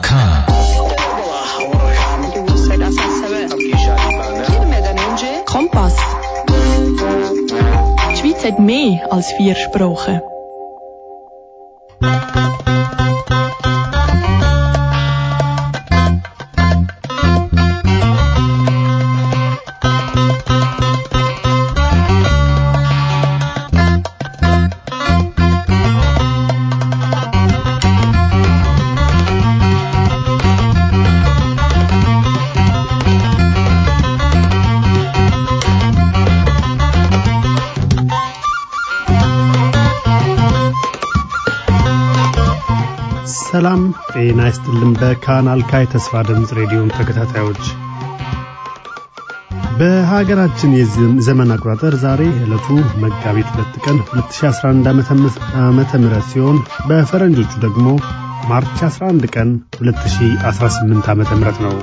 K. Kompass. Die Schweiz hat mehr als vier Sprachen. ሰላም ጤና ይስጥልን። በካናል ካይ ተስፋ ድምፅ ሬዲዮን ተከታታዮች በሀገራችን የዘመን አቆጣጠር ዛሬ ዕለቱ መጋቢት ሁለት ቀን 2011 ዓመተ ምህረት ሲሆን በፈረንጆቹ ደግሞ ማርች 11 ቀን 2018 ዓመተ ምህረት ነው።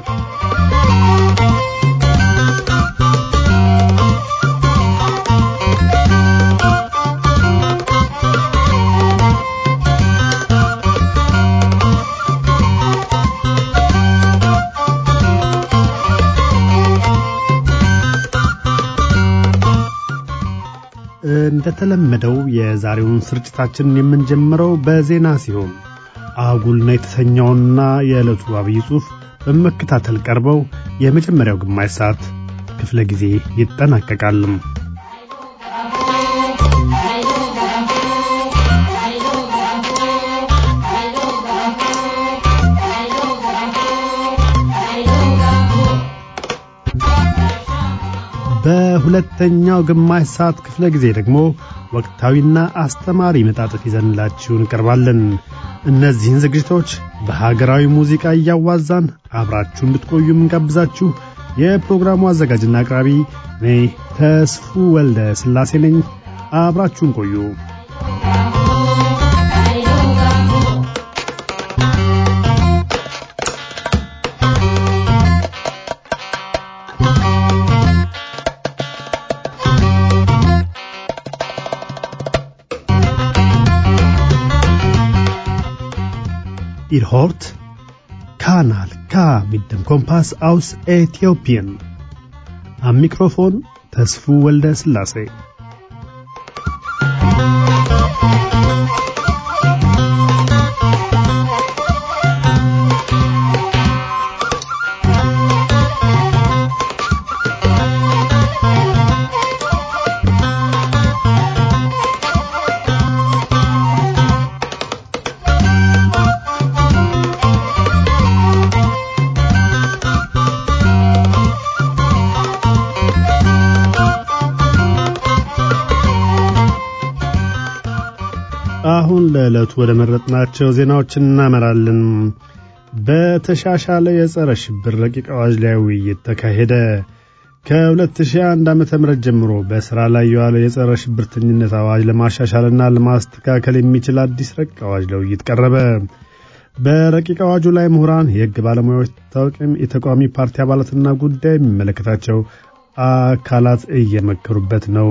እንደተለመደው የዛሬውን ስርጭታችንን የምንጀምረው በዜና ሲሆን አጉልና የተሰኘውና የዕለቱ አብይ ጽሑፍ በመከታተል ቀርበው የመጀመሪያው ግማሽ ሰዓት ክፍለ ጊዜ ይጠናቀቃል። በሁለተኛው ግማሽ ሰዓት ክፍለ ጊዜ ደግሞ ወቅታዊና አስተማሪ መጣጥፍ ይዘንላችሁ እንቀርባለን። እነዚህን ዝግጅቶች በሀገራዊ ሙዚቃ እያዋዛን አብራችሁ እንድትቆዩ የምንጋብዛችሁ የፕሮግራሙ አዘጋጅና አቅራቢ እኔ ተስፉ ወልደ ሥላሴ ነኝ። አብራችሁን ቆዩ። Ihr hört Kanal K mit dem Kompass aus Äthiopien. Am Mikrofon Tesfu Welde Selassie. አሁን ለዕለቱ ወደ መረጥናቸው ዜናዎች እናመራለን። በተሻሻለ የጸረ ሽብር ረቂቅ አዋጅ ላይ ውይይት ተካሄደ። ከ2001 ዓ.ም ጀምሮ በሥራ ላይ የዋለው የጸረ ሽብርተኝነት አዋጅ ለማሻሻልና ለማስተካከል የሚችል አዲስ ረቂቅ አዋጅ ለውይይት ቀረበ። በረቂቅ አዋጁ ላይ ምሁራን፣ የሕግ ባለሙያዎች፣ ታዋቂም የተቃዋሚ ፓርቲ አባላትና ጉዳይ የሚመለከታቸው አካላት እየመከሩበት ነው።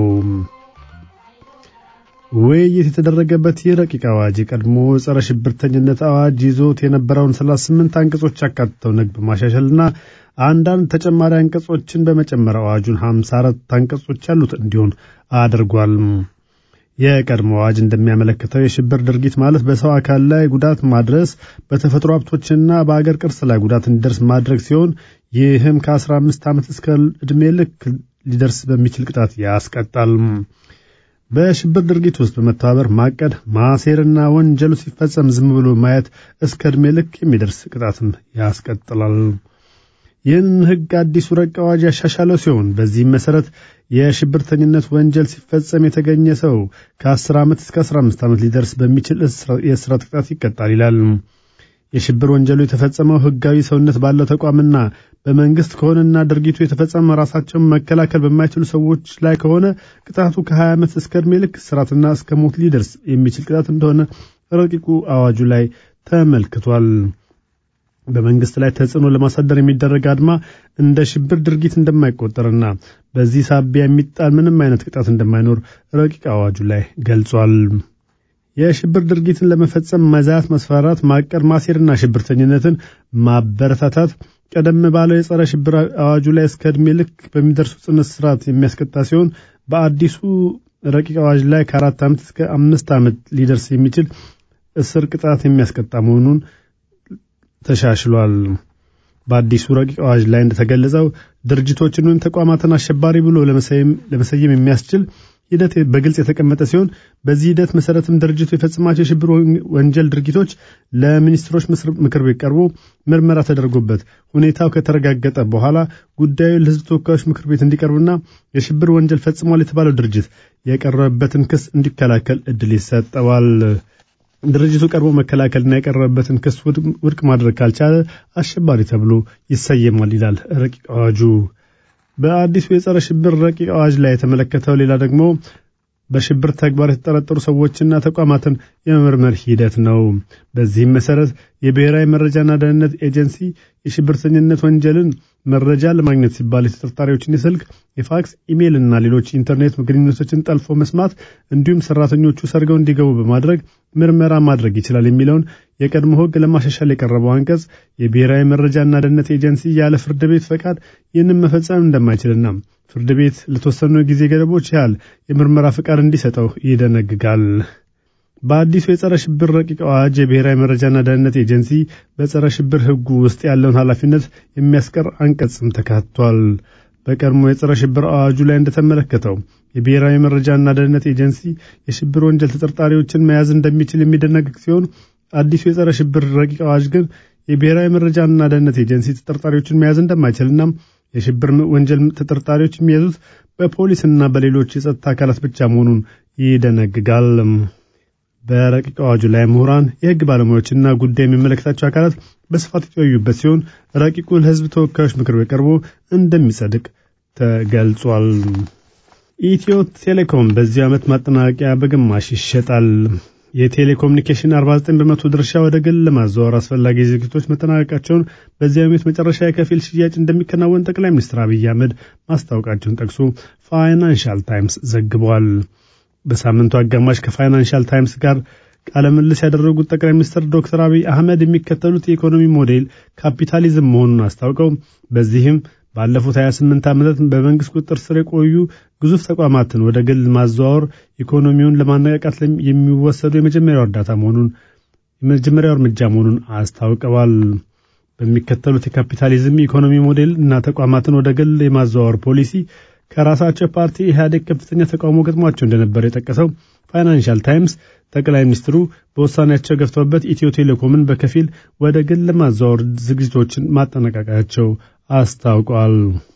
ውይይት የተደረገበት ይህ ረቂቅ አዋጅ የቀድሞ ጸረ ሽብርተኝነት አዋጅ ይዞት የነበረውን 38 አንቀጾች ያካትተው ነግ በማሻሻልና አንዳንድ ተጨማሪ አንቀጾችን በመጨመር አዋጁን 54 አንቀጾች ያሉት እንዲሆን አድርጓል። የቀድሞ አዋጅ እንደሚያመለክተው የሽብር ድርጊት ማለት በሰው አካል ላይ ጉዳት ማድረስ፣ በተፈጥሮ ሀብቶችና በአገር ቅርስ ላይ ጉዳት እንዲደርስ ማድረግ ሲሆን ይህም ከ15 ዓመት እስከ ዕድሜ ልክ ሊደርስ በሚችል ቅጣት ያስቀጣል። በሽብር ድርጊት ውስጥ በመተባበር ማቀድ፣ ማሴርና ወንጀሉ ሲፈጸም ዝም ብሎ ማየት እስከ ዕድሜ ልክ የሚደርስ ቅጣትም ያስቀጥላል። ይህን ሕግ አዲሱ ረቂቅ አዋጅ ያሻሻለው ሲሆን በዚህም መሠረት የሽብርተኝነት ወንጀል ሲፈጸም የተገኘ ሰው ከ10 ዓመት እስከ 15 ዓመት ሊደርስ በሚችል የእስራት ቅጣት ይቀጣል ይላል። የሽብር ወንጀሉ የተፈጸመው ሕጋዊ ሰውነት ባለው ተቋምና በመንግስት ከሆነና ድርጊቱ የተፈጸመ ራሳቸውን መከላከል በማይችሉ ሰዎች ላይ ከሆነ ቅጣቱ ከ20 ዓመት እስከ ዕድሜ ልክ እስራትና እስከ ሞት ሊደርስ የሚችል ቅጣት እንደሆነ ረቂቁ አዋጁ ላይ ተመልክቷል። በመንግስት ላይ ተጽዕኖ ለማሳደር የሚደረግ አድማ እንደ ሽብር ድርጊት እንደማይቆጠርና በዚህ ሳቢያ የሚጣል ምንም አይነት ቅጣት እንደማይኖር ረቂቅ አዋጁ ላይ ገልጿል። የሽብር ድርጊትን ለመፈጸም መዛት፣ መስፈራት፣ ማቀድ፣ ማሴርና ሽብርተኝነትን ማበረታታት ቀደም ባለው የጸረ ሽብር አዋጁ ላይ እስከ ዕድሜ ልክ በሚደርሱ ጽኑ እስራት የሚያስቀጣ ሲሆን በአዲሱ ረቂቅ አዋጅ ላይ ከአራት ዓመት እስከ አምስት ዓመት ሊደርስ የሚችል እስር ቅጣት የሚያስቀጣ መሆኑን ተሻሽሏል። በአዲሱ ረቂቅ አዋጅ ላይ እንደተገለጸው ድርጅቶችን ወይም ተቋማትን አሸባሪ ብሎ ለመሰየም የሚያስችል ሂደት በግልጽ የተቀመጠ ሲሆን በዚህ ሂደት መሰረትም ድርጅቱ የፈጸማቸው የሽብር ወንጀል ድርጊቶች ለሚኒስትሮች ምክር ቤት ቀርቦ ምርመራ ተደርጎበት ሁኔታው ከተረጋገጠ በኋላ ጉዳዩ ለሕዝብ ተወካዮች ምክር ቤት እንዲቀርብና የሽብር ወንጀል ፈጽሟል የተባለው ድርጅት የቀረበበትን ክስ እንዲከላከል እድል ይሰጠዋል። ድርጅቱ ቀርቦ መከላከልና የቀረበበትን ክስ ውድቅ ማድረግ ካልቻለ አሸባሪ ተብሎ ይሰየማል ይላል ረቂቅ አዋጁ። በአዲሱ የጸረ ሽብር ረቂቅ አዋጅ ላይ የተመለከተው ሌላ ደግሞ በሽብር ተግባር የተጠረጠሩ ሰዎችና ተቋማትን የመመርመር ሂደት ነው። በዚህም መሰረት የብሔራዊ መረጃና ደህንነት ኤጀንሲ የሽብርተኝነት ወንጀልን መረጃ ለማግኘት ሲባል የተጠርጣሪዎችን የስልክ፣ የፋክስ፣ ኢሜይል እና ሌሎች ኢንተርኔት ግንኙነቶችን ጠልፎ መስማት እንዲሁም ሰራተኞቹ ሰርገው እንዲገቡ በማድረግ ምርመራ ማድረግ ይችላል የሚለውን የቀድሞ ሕግ ለማሻሻል የቀረበው አንቀጽ የብሔራዊ መረጃና ደህንነት ኤጀንሲ ያለ ፍርድ ቤት ፈቃድ ይህንን መፈጸም እንደማይችልና ፍርድ ቤት ለተወሰኑ ጊዜ ገደቦች ያህል የምርመራ ፈቃድ እንዲሰጠው ይደነግጋል። በአዲሱ የጸረ ሽብር ረቂቅ አዋጅ የብሔራዊ መረጃና ደህንነት ኤጀንሲ በጸረ ሽብር ሕጉ ውስጥ ያለውን ኃላፊነት የሚያስቀር አንቀጽም ተካቷል። በቀድሞ የጸረ ሽብር አዋጁ ላይ እንደተመለከተው የብሔራዊ መረጃና ደህንነት ኤጀንሲ የሽብር ወንጀል ተጠርጣሪዎችን መያዝ እንደሚችል የሚደነግግ ሲሆን አዲሱ የጸረ ሽብር ረቂቅ አዋጅ ግን የብሔራዊ መረጃና ደህንነት ኤጀንሲ ተጠርጣሪዎችን መያዝ እንደማይችልና የሽብር ወንጀል ተጠርጣሪዎች የሚያዙት በፖሊስና በሌሎች የጸጥታ አካላት ብቻ መሆኑን ይደነግጋል። በረቂቅ አዋጁ ላይ ምሁራን፣ የህግ ባለሙያዎችና ጉዳይ የሚመለከታቸው አካላት በስፋት የተወዩበት ሲሆን ረቂቁ ለህዝብ ተወካዮች ምክር ቤት ቀርቦ እንደሚጸድቅ ተገልጿል። ኢትዮ ቴሌኮም በዚህ ዓመት ማጠናቀቂያ በግማሽ ይሸጣል። የቴሌኮሙኒኬሽን 49 በመቶ ድርሻ ወደ ግል ለማዘዋወር አስፈላጊ ዝግጅቶች መጠናቀቃቸውን በዚህ ዓመት መጨረሻ የከፊል ሽያጭ እንደሚከናወን ጠቅላይ ሚኒስትር አብይ አህመድ ማስታወቃቸውን ጠቅሶ ፋይናንሻል ታይምስ ዘግቧል። በሳምንቱ አጋማሽ ከፋይናንሻል ታይምስ ጋር ቃለ ምልልስ ያደረጉት ጠቅላይ ሚኒስትር ዶክተር አብይ አህመድ የሚከተሉት የኢኮኖሚ ሞዴል ካፒታሊዝም መሆኑን አስታውቀው በዚህም ባለፉት 28 ዓመታት በመንግስት ቁጥጥር ስር የቆዩ ግዙፍ ተቋማትን ወደ ግል ማዘዋወር ኢኮኖሚውን ለማነቃቃት የሚወሰዱ የመጀመሪያው እርዳታ መሆኑን የመጀመሪያው እርምጃ መሆኑን አስታውቀዋል። በሚከተሉት የካፒታሊዝም የኢኮኖሚ ሞዴል እና ተቋማትን ወደ ግል የማዘዋወር ፖሊሲ ከራሳቸው ፓርቲ ኢህአዴግ ከፍተኛ ተቃውሞ ገጥሟቸው እንደነበር የጠቀሰው ፋይናንሻል ታይምስ ጠቅላይ ሚኒስትሩ በውሳኔያቸው ገፍተውበት ኢትዮ ቴሌኮምን በከፊል ወደ ግል ለማዘዋወር ዝግጅቶችን ማጠናቀቃቸው አስታውቋል።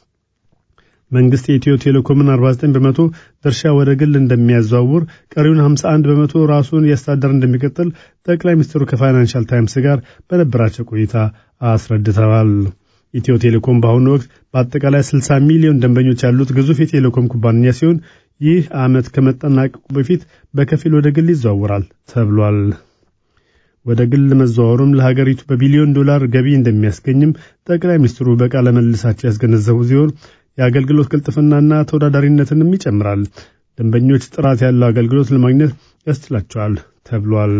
መንግስት የኢትዮ ቴሌኮምን 49 በመቶ ድርሻ ወደ ግል እንደሚያዘዋውር፣ ቀሪውን 51 በመቶ ራሱን እያስተዳደር እንደሚቀጥል ጠቅላይ ሚኒስትሩ ከፋይናንሻል ታይምስ ጋር በነበራቸው ቆይታ አስረድተዋል። ኢትዮ ቴሌኮም በአሁኑ ወቅት በአጠቃላይ 60 ሚሊዮን ደንበኞች ያሉት ግዙፍ የቴሌኮም ኩባንያ ሲሆን ይህ ዓመት ከመጠናቀቁ በፊት በከፊል ወደ ግል ይዘዋወራል ተብሏል። ወደ ግል መዘዋወሩም ለሀገሪቱ በቢሊዮን ዶላር ገቢ እንደሚያስገኝም ጠቅላይ ሚኒስትሩ በቃለ መልሳቸው ያስገነዘቡ ሲሆን የአገልግሎት ቅልጥፍናና ተወዳዳሪነትንም ይጨምራል፣ ደንበኞች ጥራት ያለው አገልግሎት ለማግኘት ያስችላቸዋል ተብሏል።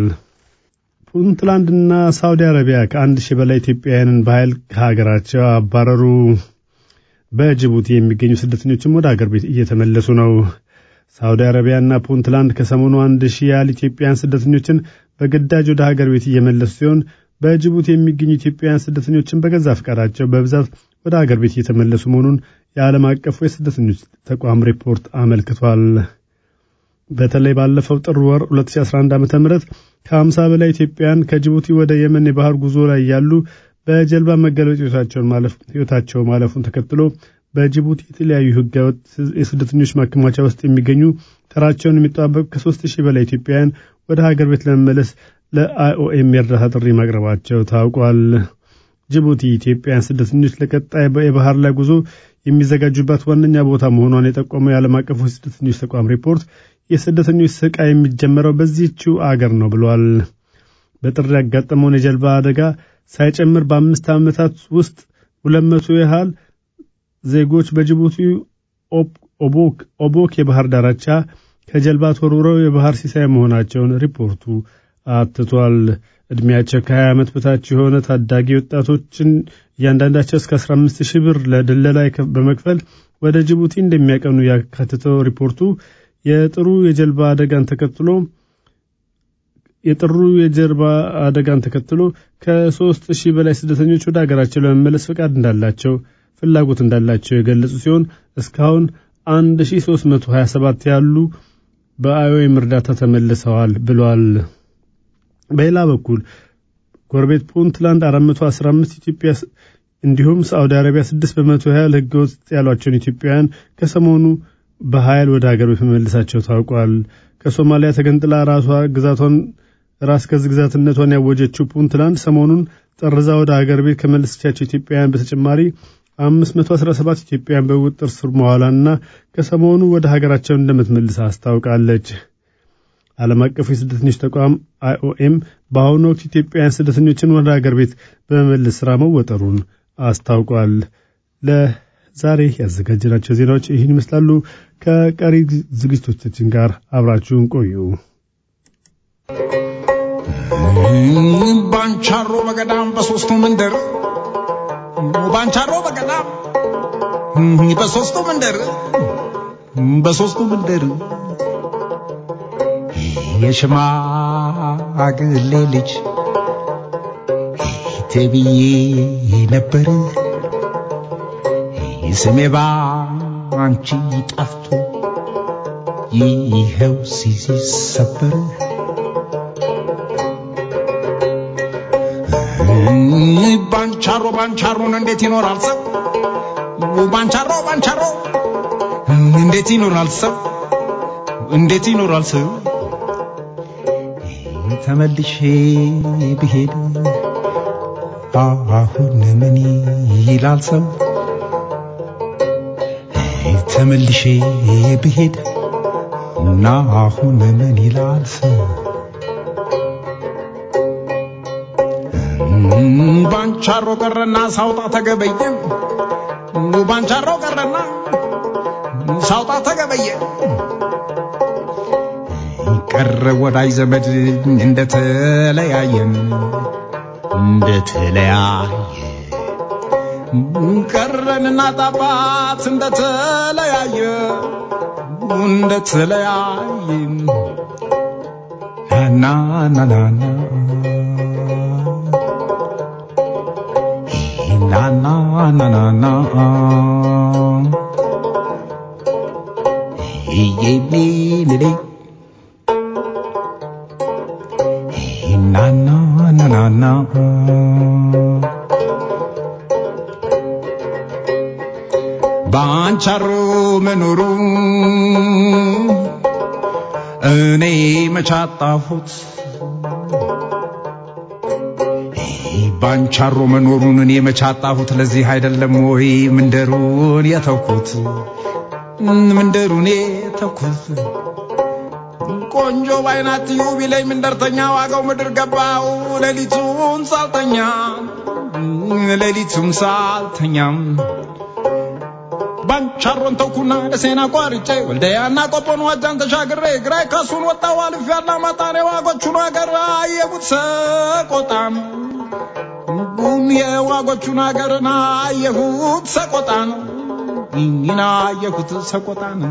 ፑንትላንድና ሳውዲ አረቢያ ከአንድ ሺህ በላይ ኢትዮጵያውያንን በኃይል ከሀገራቸው አባረሩ። በጅቡቲ የሚገኙ ስደተኞችም ወደ አገር ቤት እየተመለሱ ነው። ሳውዲ አረቢያና ፑንትላንድ ከሰሞኑ አንድ ሺህ ያህል ኢትዮጵያውያን ስደተኞችን በግዳጅ ወደ ሀገር ቤት እየመለሱ ሲሆን በጅቡቲ የሚገኙ ኢትዮጵያውያን ስደተኞችን በገዛ ፈቃዳቸው በብዛት ወደ ሀገር ቤት እየተመለሱ መሆኑን የዓለም አቀፉ የስደተኞች ተቋም ሪፖርት አመልክቷል። በተለይ ባለፈው ጥር ወር 2011 ዓ.ም ከ50 በላይ ኢትዮጵያውያን ከጅቡቲ ወደ የመን የባህር ጉዞ ላይ ያሉ በጀልባ መገለጥ ሕይወታቸው ማለፉን ተከትሎ በጅቡቲ የተለያዩ ህገወጥ የስደተኞች ማከማቻ ውስጥ የሚገኙ ተራቸውን የሚጠባበቁ ከሦስት ሺህ በላይ ኢትዮጵያውያን ወደ ሀገር ቤት ለመመለስ ለአይኦኤም የእርዳታ ጥሪ ማቅረባቸው ታውቋል። ጅቡቲ ኢትዮጵያውያን ስደተኞች ለቀጣይ የባህር ላይ ጉዞ የሚዘጋጁባት ዋነኛ ቦታ መሆኗን የጠቆመው የዓለም አቀፉ የስደተኞች ተቋም ሪፖርት የስደተኞች ስቃይ የሚጀመረው በዚህችው አገር ነው ብሏል። በጥር ያጋጠመውን የጀልባ አደጋ ሳይጨምር በአምስት ዓመታት ውስጥ ሁለት መቶ ያህል ዜጎች በጅቡቲ ኦቦክ የባህር ዳርቻ ከጀልባ ተወርውረው የባህር ሲሳይ መሆናቸውን ሪፖርቱ አትቷል። ዕድሜያቸው ከ20 ዓመት በታች የሆነ ታዳጊ ወጣቶችን እያንዳንዳቸው እስከ 15 ሺህ ብር ለድለላ በመክፈል ወደ ጅቡቲ እንደሚያቀኑ ያካትተው ሪፖርቱ የጥሩ የጀልባ አደጋን ተከትሎ የጥሩ የጀልባ አደጋን ተከትሎ ከሦስት ሺህ በላይ ስደተኞች ወደ ሀገራቸው ለመመለስ ፈቃድ እንዳላቸው ፍላጎት እንዳላቸው የገለጹ ሲሆን እስካሁን 1327 ያሉ በአይኦኤም እርዳታ ተመልሰዋል ብሏል። በሌላ በኩል ጎረቤት ፑንትላንድ 415 ኢትዮጵያ እንዲሁም ሳዑዲ አረቢያ 6 በመቶ ያህል ህገወጥ ያሏቸውን ኢትዮጵያውያን ከሰሞኑ በኃይል ወደ ሀገር ቤት መመለሳቸው ታውቋል። ከሶማሊያ ተገንጥላ ራሷ ግዛቷን ራስ ገዝ ግዛትነቷን ያወጀችው ፑንትላንድ ሰሞኑን ጠርዛ ወደ ሀገር ቤት ከመለሰቻቸው ኢትዮጵያውያን በተጨማሪ 517 ኢትዮጵያውያን በቁጥጥር ስር መዋሏንና ከሰሞኑ ወደ ሀገራቸው እንደምትመልስ አስታውቃለች። ዓለም አቀፉ የስደተኞች ተቋም አይኦኤም በአሁኑ ወቅት ኢትዮጵያውያን ስደተኞችን ወደ ሀገር ቤት በመመለስ ሥራ መወጠሩን አስታውቋል። ለዛሬ ያዘጋጀናቸው ዜናዎች ይህን ይመስላሉ። ከቀሪ ዝግጅቶቻችን ጋር አብራችሁን ቆዩ። ባንቻሮ በገዳም በሶስቱ መንደር ባንቻሮ በገዳም በሶስቱ መንደር በሶስቱ መንደር የሽማግሌ ልጅ ተብዬ ነበር ስሜ ባንቺ ጠፍቶ ይኸው ሲሰበር ባንቻሮ ባንቻሮን እንዴት ይኖራል ሰው ባንቻሮ ባንቻሮ እንዴት ይኖራል ሰው እንዴት ይኖራል ሰው ተመልሼ ብሄድ አሁን ምን ይላል ሰው ተመልሼ ብሄድ እና አሁን ምን ይላል ሰው ባንቻሮ ቀረና ሳውጣ ተገበየ ባንቻሮ ቀረና ሳውጣ ተገበየ ቀረ ወዳጅ ዘመድ እንደተለያየን እንደተለያየ ቀረንና ጣባት እንደተለያየ እንደተለያየ ና ና ና ና na na na na na hey hey me le le hey na na na na na ባንቻሮ መኖሩ እኔ መቻጣሁት ባንቻሮ መኖሩን እኔ መቻጣሁት ለዚህ አይደለም ወይ ምንደሩን የተውኩት ምንደሩን የተውኩት ቆንጆ ባይናት ዩ ቢለኝ ምንደርተኛ ዋጋው ምድር ገባው ሌሊቱን ሳልተኛ ሌሊቱን ሳልተኛም ባንቻሮን ተውኩና ደሴና ቋርጬ ወልደያና ቆጶን ዋጃን ተሻግሬ ግራይ ከሱን ወጣው አልፍ ያላ ማጣኔ ዋጎቹን አገር አየቡት ሰቆጣም ቡም የዋጎቹን አገርን አየሁት ሰቆጣን ይህን አየሁት ሰቆጣን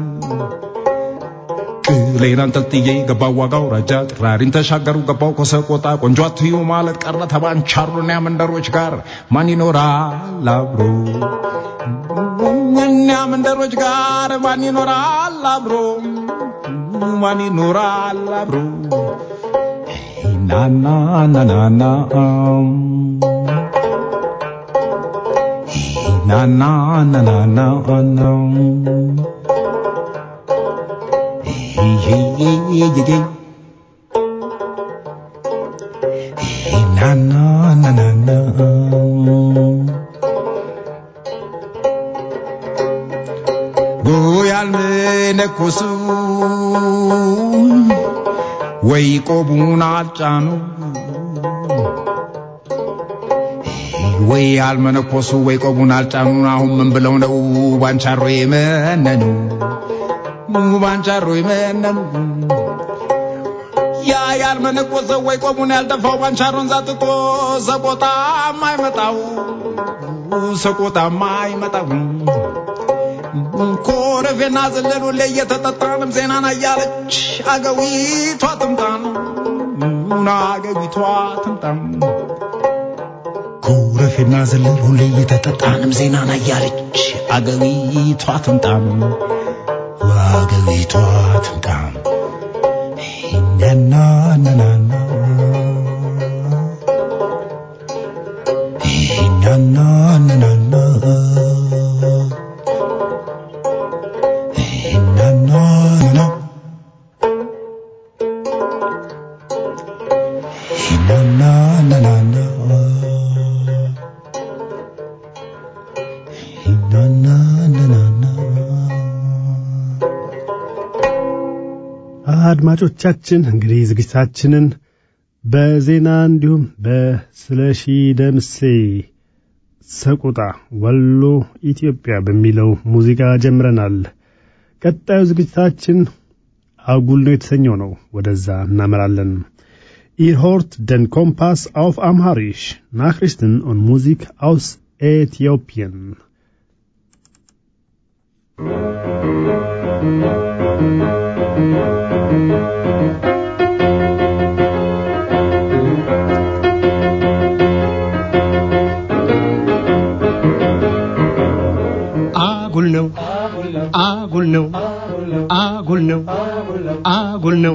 ቅሌን አንጠልጥዬ ገባው ዋጋው ረጃ ጥራሪን ተሻገሩ ገባው ከሰቆጣ ቆንጆ አትዩ ማለት ቀረ ተባንቻሮና መንደሮች ጋር ማን ይኖራል አብሮ እኛ መንደሮች ጋር ማን ይኖራል አብሮ ማን ይኖራል አብሮ ናና ናናና ናና ናናና ናና ናናና ጎያል መነኮሱ ወይ ቆቡን አልጫኑ ወይ አልመነኮሱ ወይ ቆቡን አልጫኑ አሁን ምን ብለው ነው ባንቻሮ የመነኑ ባንቻሮ ይመነኑ ያ ያልመነኮሰው ወይ ቆሙን ያልደፋው ባንቻሮን ዛጥቶ ሰቆጣም አይመጣው ሰቆጣም አይመጣው ኮረፌና ዘለሉ ላይ እየተጠጣንም ዜናን አያለች አገዊቷ ትምጣን አገዊቷ ትምጣን ኮረፌና ዘለሉ ላይ እየተጠጣንም ዜናን አያለች አገዊቷ ትምጣም አገዊቷ ትምጣም ናናናና ናናናና ናናና ናናናና ናናናና አድማጮቻችን እንግዲህ ዝግጅታችንን በዜና እንዲሁም በስለሺ ደምሴ ሰቆጣ ወሎ ኢትዮጵያ በሚለው ሙዚቃ ጀምረናል። ቀጣዩ ዝግጅታችን አጉል ነው የተሰኘው ነው። ወደዛ እናመራለን። Ihr hört den Kompass auf Amharisch. Nachrichten und Musik aus Äthiopien. አጉል ነው አጉል ነው አጉል ነው አጉል ነው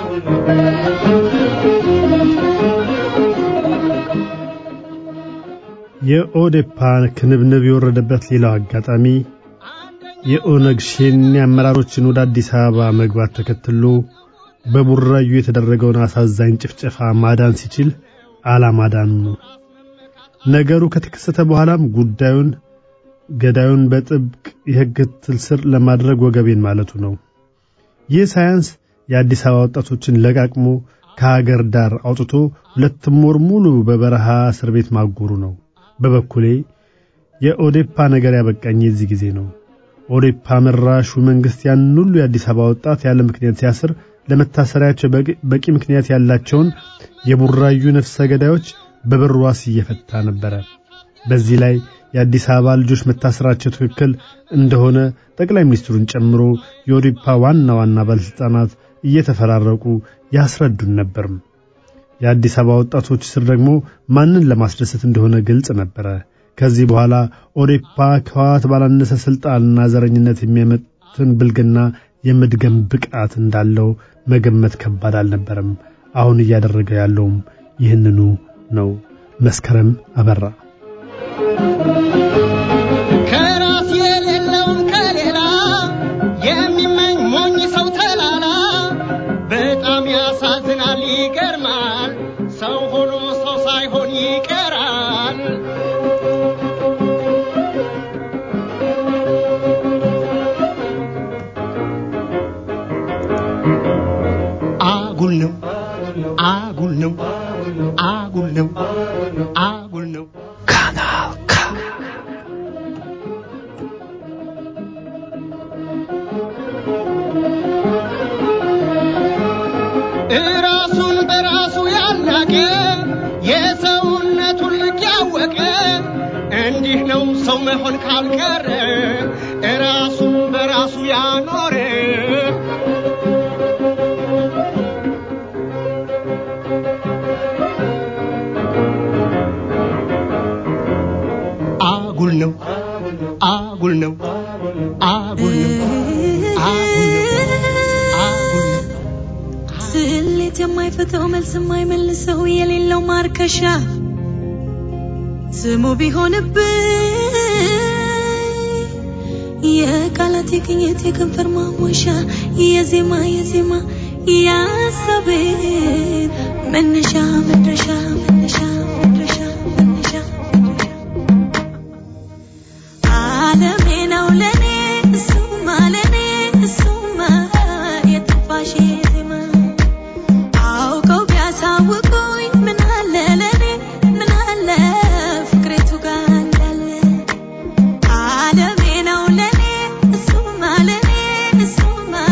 የኦዴፓ ክንብንብ የወረደበት ሌላው አጋጣሚ የኦነግ ሸኔ አመራሮችን ወደ አዲስ አበባ መግባት ተከትሎ በቡራዩ የተደረገውን አሳዛኝ ጭፍጨፋ ማዳን ሲችል አላማዳኑ ነው። ነገሩ ከተከሰተ በኋላም ጉዳዩን ገዳዩን በጥብቅ የሕግ ክትትል ስር ለማድረግ ወገቤን ማለቱ ነው። ይህ ሳያንስ የአዲስ አበባ ወጣቶችን ለቃቅሞ ከሀገር ዳር አውጥቶ ሁለትም ወር ሙሉ በበረሃ እስር ቤት ማጎሩ ነው። በበኩሌ የኦዴፓ ነገር ያበቃኝ የዚህ ጊዜ ነው። ኦዴፓ መራሹ መንግስት ያን ሁሉ የአዲስ አበባ ወጣት ያለ ምክንያት ሲያስር ለመታሰሪያቸው በቂ ምክንያት ያላቸውን የቡራዩ ነፍሰ ገዳዮች በብር ዋስ እየፈታ ነበረ። በዚህ ላይ የአዲስ አበባ ልጆች መታሰራቸው ትክክል እንደሆነ ጠቅላይ ሚኒስትሩን ጨምሮ የኦዴፓ ዋና ዋና ባለሥልጣናት እየተፈራረቁ ያስረዱን ነበርም። የአዲስ አበባ ወጣቶች ስር ደግሞ ማንን ለማስደሰት እንደሆነ ግልጽ ነበረ። ከዚህ በኋላ ኦዴፓ ከህወሓት ባላነሰ ስልጣንና ዘረኝነት የሚያመትን ብልግና የመድገም ብቃት እንዳለው መገመት ከባድ አልነበረም። አሁን እያደረገ ያለውም ይህንኑ ነው። መስከረም አበራ ከራስ የሌለውን ከሌላ የሚመኝ ሞኝ ሰው ተላላ በጣም ያሳዝናል፣ ይገርማል። ሰው ሆኖ ሰው ሳይሆን ይቀራል። አጉል ነው አጉል ነው አጉል ነው አጉል ነው እራሱን በራሱ ያላቀ የሰውነቱን ልክ ያወቀ እንዲህ ነው ሰው መሆን ካልቀረ እራሱን በራሱ ያኖረ አጉል ነው አጉል ነው አጉል ነው አጉል ነው አጉል ነው ስሌት የማይፈተው መልስ የማይመልሰው የሌለው ማርከሻ ስሙ ቢሆንብኝ የቃላት የቅኝት የከንፈር ማሞሻ የዜማ የዜማ ያሰቤን መነሻ መድረሻ መነሻ መድረሻ መነሻ ዓለሜ ነው ለኔ እሱማ ለኔ እሱማ የትንፋሼ ዜማ አውቀው ቢያሳውቁኝ ምን አለ ለኔ ምን አለ ፍቅሬቱ ጋር እንዳለ ዓለሜ ነው ለኔ እሱማ ለኔ እሱማ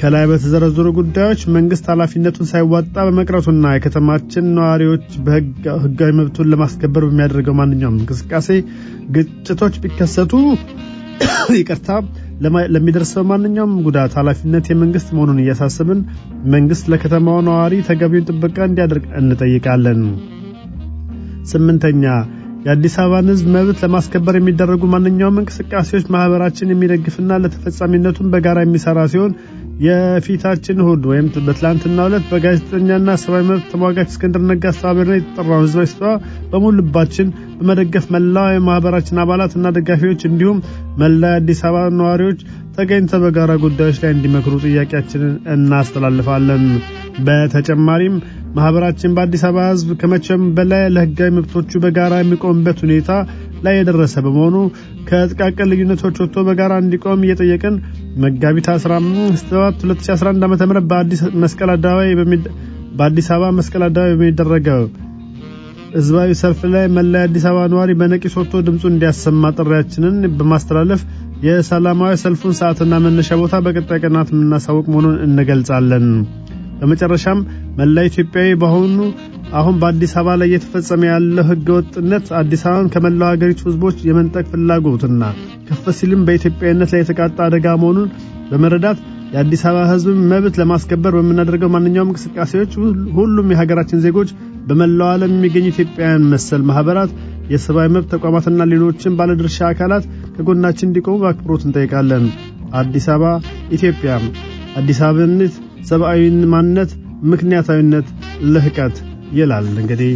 ከላይ በተዘረዘሩ ጉዳዮች መንግስት ኃላፊነቱን ሳይዋጣ በመቅረቱና የከተማችን ነዋሪዎች በህጋዊ መብቱን ለማስከበር በሚያደርገው ማንኛውም እንቅስቃሴ ግጭቶች ቢከሰቱ ይቅርታ ለሚደርሰው ማንኛውም ጉዳት ኃላፊነት የመንግስት መሆኑን እያሳሰብን መንግስት ለከተማው ነዋሪ ተገቢውን ጥበቃ እንዲያደርግ እንጠይቃለን። ስምንተኛ የአዲስ አበባን ህዝብ መብት ለማስከበር የሚደረጉ ማንኛውም እንቅስቃሴዎች ማህበራችን የሚደግፍና ለተፈጻሚነቱን በጋራ የሚሰራ ሲሆን የፊታችን እሁድ ወይም በትላንትናው ዕለት በጋዜጠኛና ሰብአዊ መብት ተሟጋች እስክንድር ነጋ አስተባባሪነት የተጠራውን ህዝባዊ ስብሰባ በሙሉ ልባችን በመደገፍ መላው የማህበራችን አባላት እና ደጋፊዎች እንዲሁም መላ የአዲስ አበባ ነዋሪዎች ተገኝተው በጋራ ጉዳዮች ላይ እንዲመክሩ ጥያቄያችንን እናስተላልፋለን። በተጨማሪም ማህበራችን በአዲስ አበባ ህዝብ ከመቼም በላይ ለህጋዊ መብቶቹ በጋራ የሚቆምበት ሁኔታ ላይ የደረሰ በመሆኑ ከጥቃቅን ልዩነቶች ወጥቶ በጋራ እንዲቆም እየጠየቅን መጋቢት 15 2011 ዓ.ም በአዲስ መስቀል አደባባይ በአዲስ አበባ መስቀል አደባባይ በሚደረገው ህዝባዊ ሰልፍ ላይ መላ የአዲስ አበባ ነዋሪ በነቂስ ወጥቶ ድምፁን እንዲያሰማ ጥሪያችንን በማስተላለፍ የሰላማዊ ሰልፉን ሰዓትና መነሻ ቦታ በቀጣይ ቀናት የምናሳውቅ መሆኑን እንገልጻለን። በመጨረሻም መላ ኢትዮጵያዊ በአሁኑ አሁን በአዲስ አበባ ላይ እየተፈጸመ ያለው ህገ ወጥነት አዲስ አበባን ከመላው ሀገሪቱ ህዝቦች የመንጠቅ ፍላጎትና ከፍ ሲልም በኢትዮጵያዊነት ላይ የተቃጣ አደጋ መሆኑን በመረዳት የአዲስ አበባ ህዝብ መብት ለማስከበር በምናደርገው ማንኛውም እንቅስቃሴዎች ሁሉም የሀገራችን ዜጎች በመላው ዓለም የሚገኙ ኢትዮጵያውያን መሰል ማህበራት፣ የሰብአዊ መብት ተቋማትና ሌሎችን ባለድርሻ አካላት ከጎናችን እንዲቆሙ በአክብሮት እንጠይቃለን። አዲስ አበባ ኢትዮጵያ። አዲስ አበባነት ሰብአዊ ማንነት፣ ምክንያታዊነት፣ ልህቀት ይላል እንግዲህ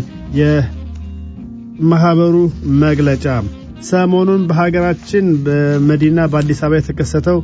የማህበሩ መግለጫ። ሰሞኑን በሀገራችን በመዲና በአዲስ አበባ የተከሰተው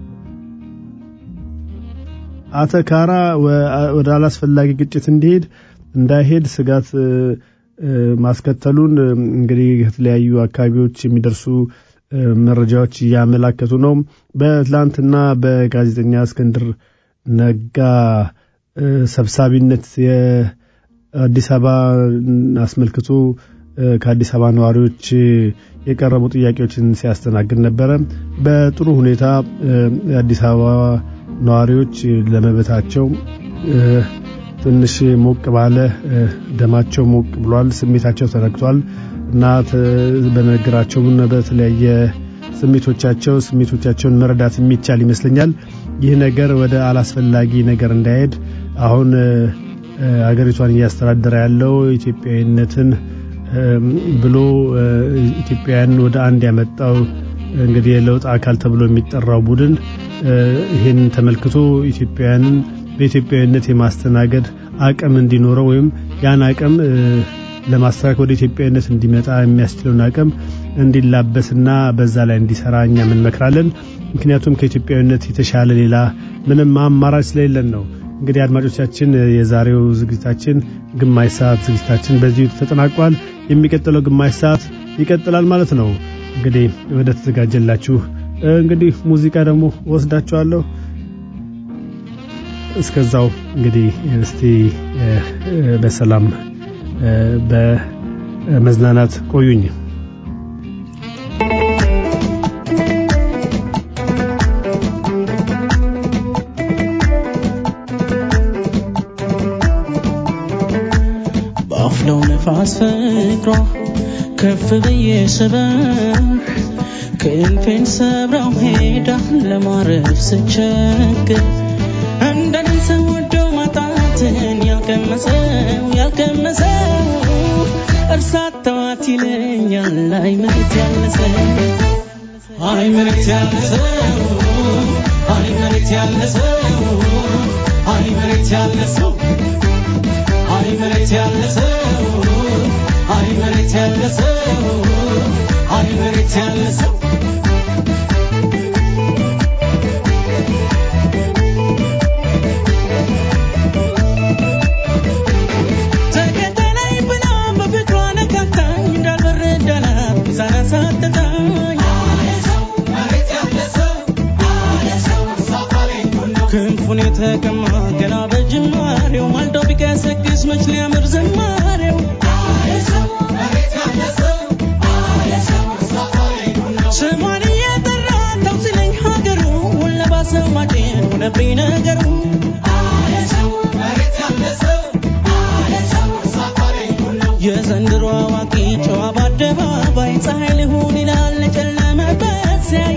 አተካራ ወደ አላስፈላጊ ግጭት እንዲሄድ እንዳይሄድ ስጋት ማስከተሉን እንግዲህ ከተለያዩ አካባቢዎች የሚደርሱ መረጃዎች እያመላከቱ ነው። በትላንትና በጋዜጠኛ እስክንድር ነጋ ሰብሳቢነት የአዲስ አበባ አስመልክቶ ከአዲስ አበባ ነዋሪዎች የቀረቡ ጥያቄዎችን ሲያስተናግድ ነበረ። በጥሩ ሁኔታ የአዲስ አበባ ነዋሪዎች ለመብታቸው ትንሽ ሞቅ ባለ ደማቸው ሞቅ ብሏል፣ ስሜታቸው ተነክቷል እና በንግግራቸውም በተለያየ ስሜቶቻቸው ስሜቶቻቸውን መረዳት የሚቻል ይመስለኛል። ይህ ነገር ወደ አላስፈላጊ ነገር እንዳይሄድ አሁን አገሪቷን እያስተዳደረ ያለው ኢትዮጵያዊነትን ብሎ ኢትዮጵያውያን ወደ አንድ ያመጣው እንግዲህ የለውጥ አካል ተብሎ የሚጠራው ቡድን ይህን ተመልክቶ ኢትዮጵያውያንን በኢትዮጵያዊነት የማስተናገድ አቅም እንዲኖረው ወይም ያን አቅም ለማስተካከል ወደ ኢትዮጵያዊነት እንዲመጣ የሚያስችለውን አቅም እንዲላበስና በዛ ላይ እንዲሰራ እኛ እንመክራለን። ምክንያቱም ከኢትዮጵያዊነት የተሻለ ሌላ ምንም አማራጭ ስለሌለን ነው። እንግዲህ አድማጮቻችን፣ የዛሬው ዝግጅታችን ግማሽ ሰዓት ዝግጅታችን በዚሁ ተጠናቋል። የሚቀጥለው ግማሽ ሰዓት ይቀጥላል ማለት ነው። እንግዲህ ወደ ተዘጋጀላችሁ እንግዲህ ሙዚቃ ደግሞ ወስዳችኋለሁ። እስከዛው እንግዲህ እስቲ በሰላም በመዝናናት ቆዩኝ። በአፍለው ነፋስ ፍቅሯ ከፍ ብዬ ስበር ክንፌን ሰብራው ሄዳ ለማረፍ ስቸግር እንደኔ ሰው ወደው ማጣትን ያልቀመሰው ያልቀመሰው እርሳት ተዋት ይለኛል። አይ መሬት ያለሰው አይ መሬት ያለሰው አይ መሬት ያለሰው አይ መሬት ያለሰው አይ መሬት ያለሰው አይ መሬት ያለሰው አይ መሬት ያለሰው ተከተለኝ ብላ በፍቅሯ ነካካኝ እንዳልበረዳላት ሚዛን አሳጥታኝ ክንፉን የተቀማ ገና በጅማሬው ማልዶ ቢቀሰቅስ መች ሊያምር ዘማሬው ስሟን እየጠራ ተው ሲለኝ ሀገሩ ለባሰው ማጤን ሆነብኝ ነገሩ የዘንድሮ አዋቂ ጨዋ በአደባባይ ፀሐይ ልሁን ይላል ለጨለመበት ሲያይ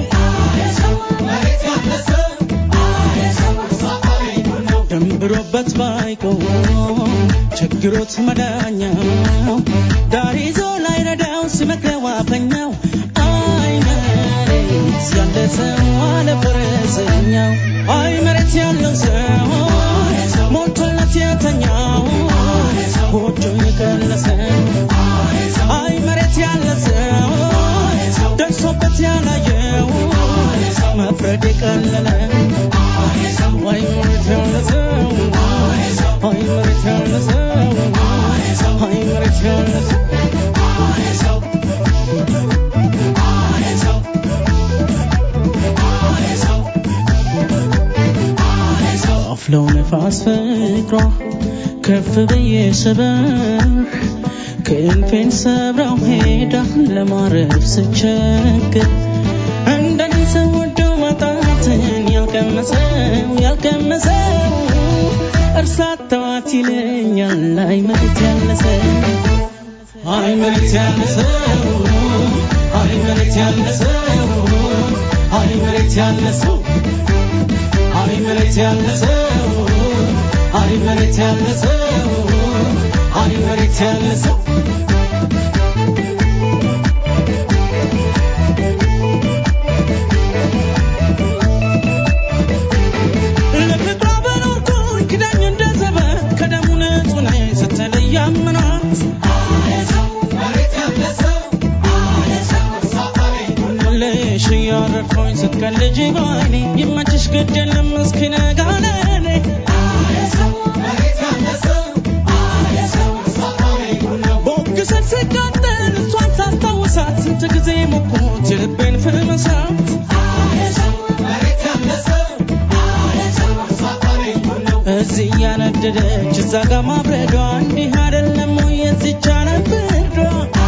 ደንብሮበት ባይቆም ችግሮት መዳኛው ዳር ይዞ ላይረዳው ሲመክረው አፈኛው አይ መሬት ያለ ሰው አለ ፈረሰኛው አይ መሬት ያለው ሰው ሞልቶለት የተኛው ጎጆ የቀለሰ አይ መሬት ያለ ሰው ደርሶበት ያላየው መፍረድ የቀለለ አይ መሬት ያለ ሰው አይ መሬት ያለ ሰው አይ መሬት ያለ ሰው አፍለው ነፋስ ፍቅሯ ከፍ ብዬ ስበር ክንፌን ሰብራው ሄዳ ለማረፍ ስቸግር እንደኔ ሰው ወዶ ማጣትን ያልቀመሰው ያልቀመሰው እርሳት ተዋት ይለኛል አይ መሬት ያለሰው አይ መሬት ያለሰው አይ መሬት ያለሰው አይ መሬት ያለሰው አይ መሬት ያለሰው አይ መሬት ያለሰው አይ መሬት ያለሰው ለፍቅሯ በኖርኩኝ ክዳኝ እንደ ዘበት ከደሙ ንጹህ ነኝ ስትለይ ያምናት ልሽ እያረድኩኝ ስትቀልጅ ባይኔ ይመችሽ ግድ የለም እስኪነጋ ለኔ ቦግሰት ስቃጠል እሷን ሳስታውሳት ስንት ጊዜ ሞኩት የልቤን ፍመሳት እዚህ እያነደደች እዛ ጋ ማብረዷ እንዲህ አይደለም ወይ የዚች ዓለም ፍርዷ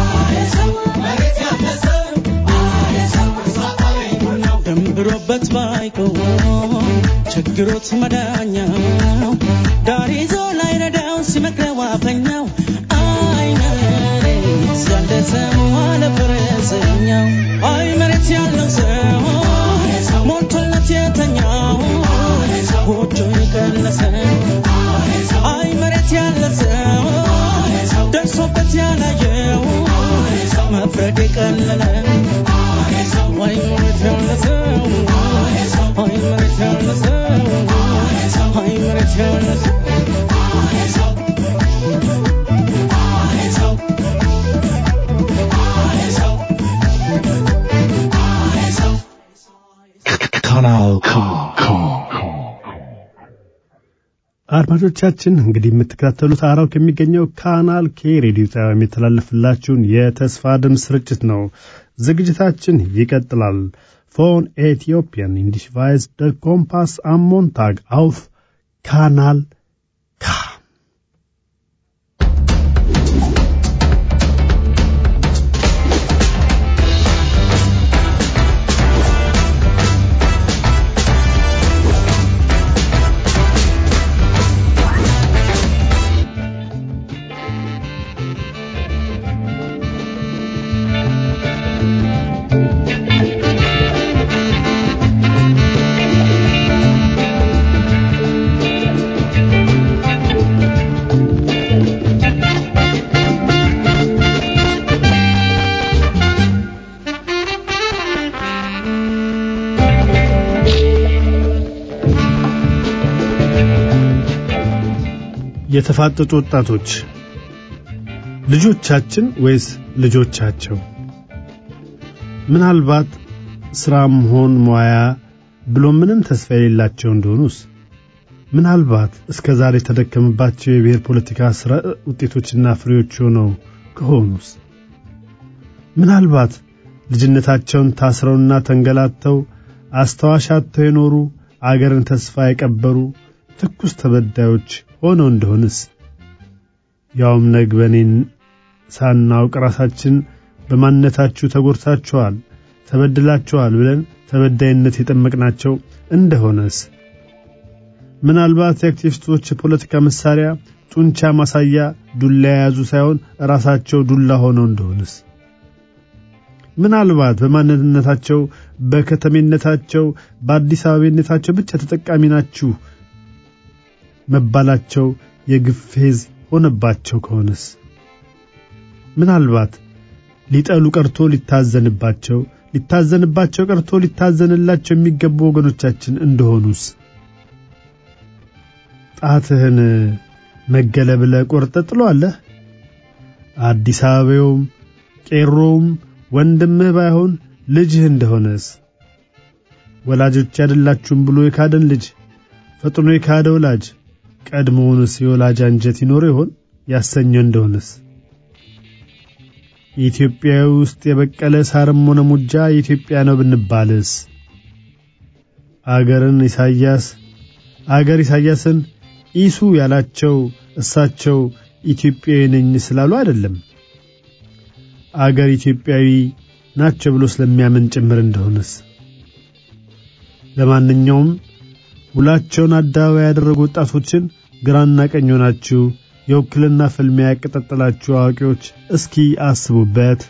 ደንብሮበት ባይቆም ችግሮት መዳኛው ዳር ይዞ ላይረዳው ሲመክረው አፈኛው አይ መሬት ያለ ሰው አለ ፈረሰኛው አይ መሬት ያለው ሰው ሞልቶለት የተኛው ጎጆ የቀለሰ አይ መሬት ያለ ሰው ደርሶበት ያላየው መፍረድ የቀለለ አይ መሬት ያለ ሰው አይ መሬት ያለ ሰው አይ መሬት ያለ ሰው አድማጮቻችን እንግዲህ የምትከታተሉት አራው ከሚገኘው ካናል ኬ ሬዲዮ ጣቢያ የሚተላለፍላችሁን የተስፋ ድምፅ ስርጭት ነው። ዝግጅታችን ይቀጥላል። ፎን ኤቲዮፒያን ኢንዲሽቫይዝ ደ ኮምፓስ አሞንታግ አውፍ ካናል ካ የተፋጠጡ ወጣቶች ልጆቻችን ወይስ ልጆቻቸው? ምናልባት ስራም ሆን ሙያ ብሎ ምንም ተስፋ የሌላቸው እንደሆኑስ? ምናልባት እስከ ዛሬ የተደከመባቸው የብሔር ፖለቲካ ስራ ውጤቶችና ፍሬዎች ሆነው ከሆኑስ? ምናልባት ልጅነታቸውን ታስረውና ተንገላተው አስታዋሽ አጥተው የኖሩ አገርን ተስፋ የቀበሩ ትኩስ ተበዳዮች ሆነው እንደሆንስ ያውም ነግበኔን ሳናውቅ ራሳችን በማንነታችሁ ተጎድታችኋል፣ ተበድላችኋል ብለን ተበዳይነት የጠመቅናቸው እንደሆነስ ምናልባት የአክቲቪስቶች የፖለቲካ መሳሪያ ጡንቻ ማሳያ ዱላ የያዙ ሳይሆን ራሳቸው ዱላ ሆነው እንደሆንስ ምናልባት በማንነታቸው በከተሜነታቸው በአዲስ አበቤነታቸው ብቻ ተጠቃሚ ናችሁ መባላቸው የግፍ ፌዝ ሆነባቸው ከሆነስ ምናልባት ሊጠሉ ቀርቶ ሊታዘንባቸው ሊታዘንባቸው ቀርቶ ሊታዘንላቸው የሚገቡ ወገኖቻችን እንደሆኑስ ጣትህን መገለ ብለህ ቆርጠህ ጥለዋለህ። አዲስ አበባውም ቄሮውም ወንድምህ ባይሆን ልጅህ እንደሆነስ ወላጆች አይደላችሁም ብሎ የካደን ልጅ ፈጥኖ የካደ ወላጅ ቀድሞውንስ የወላጅ አንጀት ይኖር ይሆን ያሰኘው እንደሆነስ ኢትዮጵያዊ ውስጥ የበቀለ ሳርም ሆነ ሙጃ የኢትዮጵያ ነው ብንባልስ አገርን ኢሳያስ አገር ኢሳያስን ኢሱ ያላቸው እሳቸው ኢትዮጵያዊ ነኝ ስላሉ አይደለም፣ አገር ኢትዮጵያዊ ናቸው ብሎ ስለሚያምን ጭምር እንደሆነስ። ለማንኛውም ውላቸውን አደባባይ ያደረጉ ወጣቶችን ግራና ቀኝ ሆናችሁ የውክልና ፍልሚያ ያቀጣጠላችሁ አዋቂዎች እስኪ አስቡበት።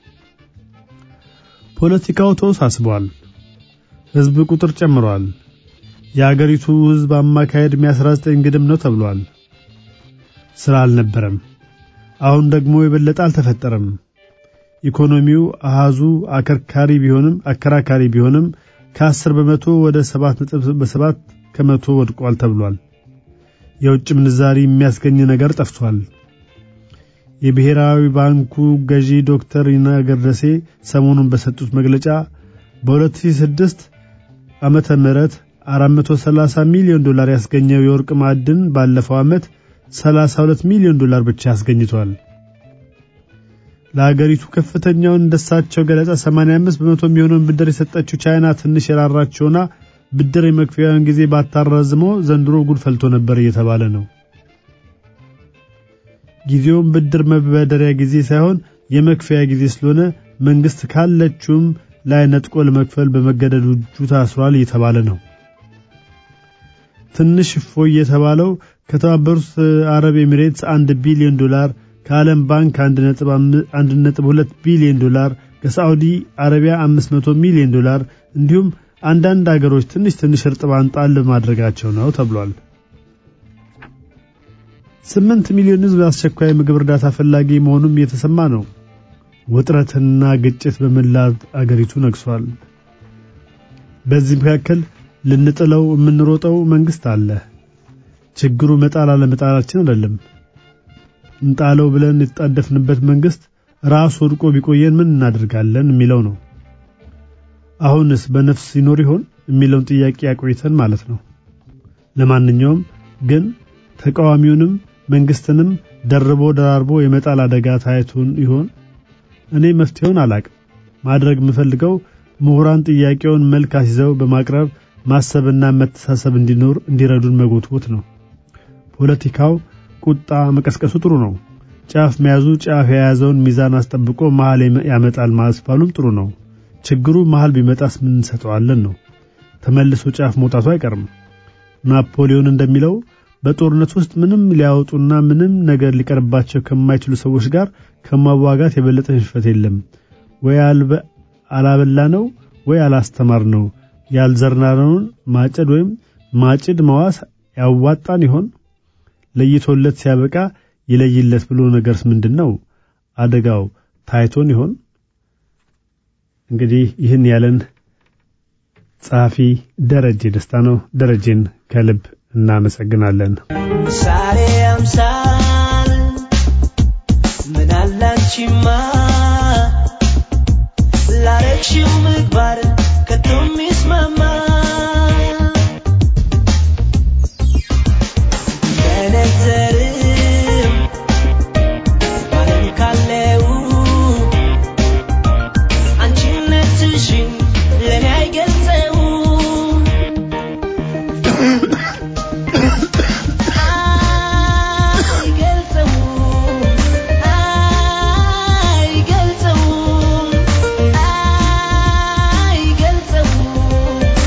ፖለቲካው ተወሳስቧል። ሕዝብ ቁጥር ጨምሯል። የአገሪቱ ሕዝብ አማካይ ዕድሜ 19 ግድም ነው ተብሏል። ስራ አልነበረም። አሁን ደግሞ የበለጠ አልተፈጠረም። ኢኮኖሚው አሃዙ አከርካሪ ቢሆንም አከራካሪ ቢሆንም ከ10 በመቶ ወደ 7.7 ከመቶ ወድቋል ተብሏል። የውጭ ምንዛሪ የሚያስገኝ ነገር ጠፍቷል። የብሔራዊ ባንኩ ገዢ ዶክተር ይናገር ደሴ ሰሞኑን በሰጡት መግለጫ በ2006 ዓመተ ምህረት 430 ሚሊዮን ዶላር ያስገኘው የወርቅ ማዕድን ባለፈው ዓመት 32 ሚሊዮን ዶላር ብቻ አስገኝቷል። ለሀገሪቱ ከፍተኛውን እንደሳቸው ገለጻ 85 በመቶ የሚሆነውን ብድር የሰጠችው ቻይና ትንሽ የራራች ሆና ብድር የመክፈያውን ጊዜ ባታራዝመው ዘንድሮ ጉድ ፈልቶ ነበር እየተባለ ነው። ጊዜውም ብድር መበደሪያ ጊዜ ሳይሆን የመክፈያ ጊዜ ስለሆነ መንግስት ካለችውም ላይ ነጥቆ ለመክፈል በመገደዱ እጁ ታስሯል እየተባለ ነው። ትንሽ እፎይ የተባለው ከተባበሩት አረብ ኤሚሬትስ አንድ ቢሊዮን ዶላር ከዓለም ባንክ 1.2 ቢሊዮን ዶላር ከሳዑዲ አረቢያ 500 ሚሊዮን ዶላር እንዲሁም አንዳንድ አገሮች ትንሽ ትንሽ እርጥባን ጣል ማድረጋቸው ነው ተብሏል። ስምንት ሚሊዮን ሕዝብ አስቸኳይ ምግብ እርዳታ ፈላጊ መሆኑም እየተሰማ ነው። ውጥረትና ግጭት በመላ አገሪቱ ነግሷል። በዚህ መካከል ልንጥለው የምንሮጠው መንግስት አለ። ችግሩ መጣል አለመጣላችን አይደለም። እንጣለው ብለን የተጣደፍንበት መንግስት ራሱ ወድቆ ቢቆየን ምን እናደርጋለን የሚለው ነው። አሁንስ በነፍስ ይኖር ይሆን የሚለውን ጥያቄ ያቆይተን ማለት ነው። ለማንኛውም ግን ተቃዋሚውንም መንግስትንም ደርቦ ደራርቦ የመጣል አደጋ ታይቶን ይሆን? እኔ መፍትሄውን አላቅም። ማድረግ የምፈልገው ምሁራን ጥያቄውን መልክ አስይዘው በማቅረብ ማሰብና መተሳሰብ እንዲኖር እንዲረዱን መጎትጎት ነው። ፖለቲካው ቁጣ መቀስቀሱ ጥሩ ነው። ጫፍ መያዙ ጫፍ የያዘውን ሚዛን አስጠብቆ መሃል ያመጣል ማስባሉም ጥሩ ነው። ችግሩ መሃል ቢመጣስ ምን እንሰጠዋለን ነው። ተመልሶ ጫፍ መውጣቱ አይቀርም። ናፖሊዮን እንደሚለው በጦርነት ውስጥ ምንም ሊያወጡና ምንም ነገር ሊቀርባቸው ከማይችሉ ሰዎች ጋር ከማዋጋት የበለጠ ሽንፈት የለም። ወይ አላበላ ነው ወይ አላስተማር ነው። ያልዘራነውን ማጨድ ወይም ማጭድ መዋስ ያዋጣን ይሆን? ለይቶለት ሲያበቃ ይለይለት ብሎ ነገርስ ምንድን ነው? አደጋው ታይቶን ይሆን? እንግዲህ ይህን ያለን ጸሐፊ ደረጀ ደስታ ነው። ደረጀን ከልብ እናመሰግናለን። ምሳሌ አምሳል ምን አላንቺማ ላረግሽው ምግባር ከቶ የሚስማማ በነዘርም ባለም ካለው አንቺነትሽን ለእኔ አይገልጸው አይገልጸውም አይገልጸውም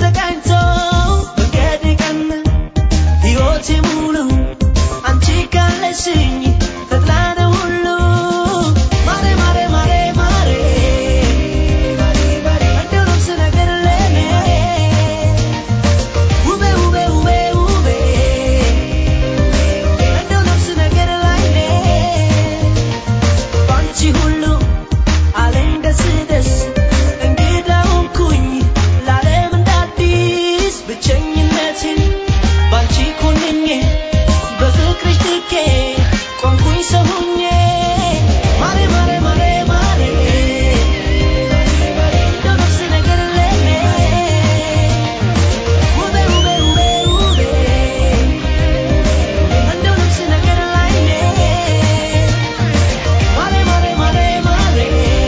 ተቃኝቶ መንገድ ቀን ሕይወቴ ሙሉ አንቺ ካለሽኝ ተድላ ነው ሁሉ ማሬ ማሬ ማሬ ማሬ እንደው ነፍስ ነገር ለኔ ውቤ ውቤ ውቤ ውቤ እንደው ነፍስ ነገር ላይኔ ባንቺ ሁሉ አለኝ ደስ ደስ እንግዳ ሆንኩኝ ለዓለም እንደ አዲስ ብቸኝነትን ባንቺ ኮንኜ በፍቅርሽ ትኬ ቆምኩኝ ሰው ሆኜ ማሬ ማሬ ማሬ ማሬ እንደው ነፍስ ነገር ለኔ ውቤ ውቤ ውቤ ውቤ እንደው ነፍስ ነገር ላይኔ ማሬ ማሬ ማሬ ማሬ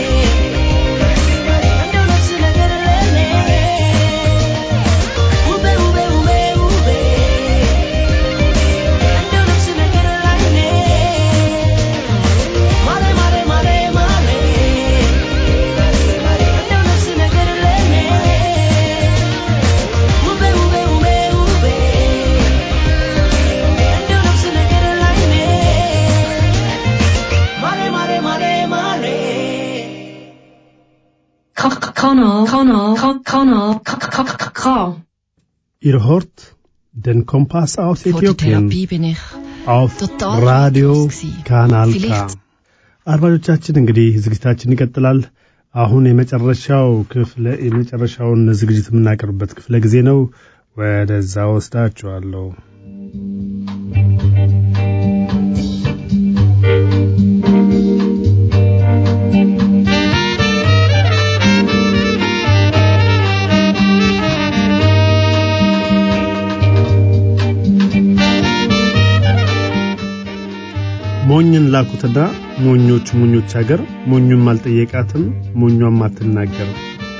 እንደው ነፍስ ነገር ለኔ ውቤ ውቤ ውቤ ውቤ እንደው ነፍስ ነገር ላይኔ ማሬ ማሬ ማሬ ማሬ እንደው ነፍስ ነገር ለኔ ውቤ ውቤ ውቤ ውቤ እንደው ነፍስ ነገር ላይኔ ማሬ ማሬ ማሬ ማሬ Kanal, Kanal, Kanal, K. Ihr hört den Kompass aus Vor der Äthiopien Therapie bin ich auf total Radio ratlos gewesen. ካናል ካ Vielleicht አድማጮቻችን እንግዲህ ዝግጅታችን ይቀጥላል። አሁን የመጨረሻው ክፍለ የመጨረሻውን ዝግጅት የምናቀርብበት ክፍለ ጊዜ ነው። ወደዛ ወስዳችኋለሁ። ሞኝን ላኩትና ሞኞች ሞኞች አገር ሞኙም አልጠየቃትም ሞኟም አትናገርም።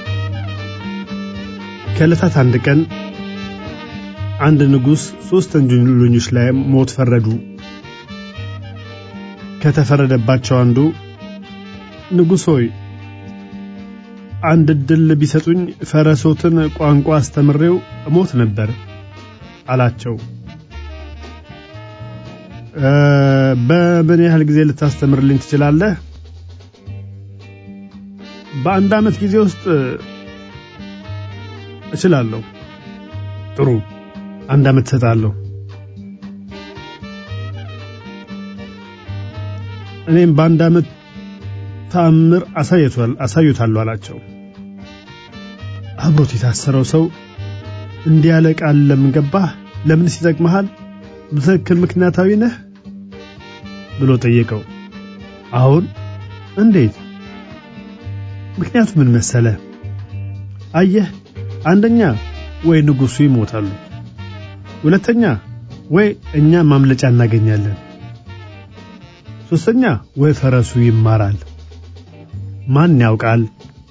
ከዕለታት አንድ ቀን አንድ ንጉሥ ሦስት ወንጀለኞች ላይ ሞት ፈረዱ። ከተፈረደባቸው አንዱ ንጉሥ ሆይ አንድ ዕድል ቢሰጡኝ ፈረሶትን ቋንቋ አስተምሬው እሞት ነበር አላቸው። እ፣ በምን ያህል ጊዜ ልታስተምርልኝ ትችላለህ? በአንድ ዓመት ጊዜ ውስጥ እችላለሁ። ጥሩ፣ አንድ ዓመት እሰጣለሁ። እኔም በአንድ ዓመት ተአምር አሳይቷል አሳዩታለሁ አላቸው። አብሮት የታሰረው ሰው እንዲህ ያለ ቃል ለምን ገባህ? ለምንስ ይጠቅመሃል? በትክክል ምክንያታዊ ነህ ብሎ ጠየቀው። አሁን እንዴት? ምክንያቱ ምን መሰለ? አየህ፣ አንደኛ ወይ ንጉሡ ይሞታሉ፣ ሁለተኛ ወይ እኛ ማምለጫ እናገኛለን፣ ሶስተኛ ወይ ፈረሱ ይማራል። ማን ያውቃል?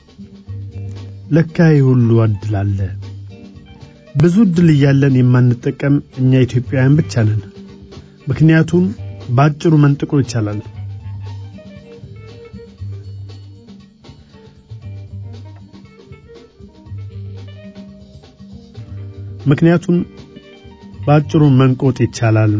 ለካ ይህ ሁሉ እድል አለ። ብዙ እድል እያለን የማንጠቀም እኛ ኢትዮጵያውያን ብቻ ነን። ምክንያቱም በአጭሩ መንጥቆ ይቻላል። ምክንያቱም በአጭሩ መንቆጥ ይቻላል።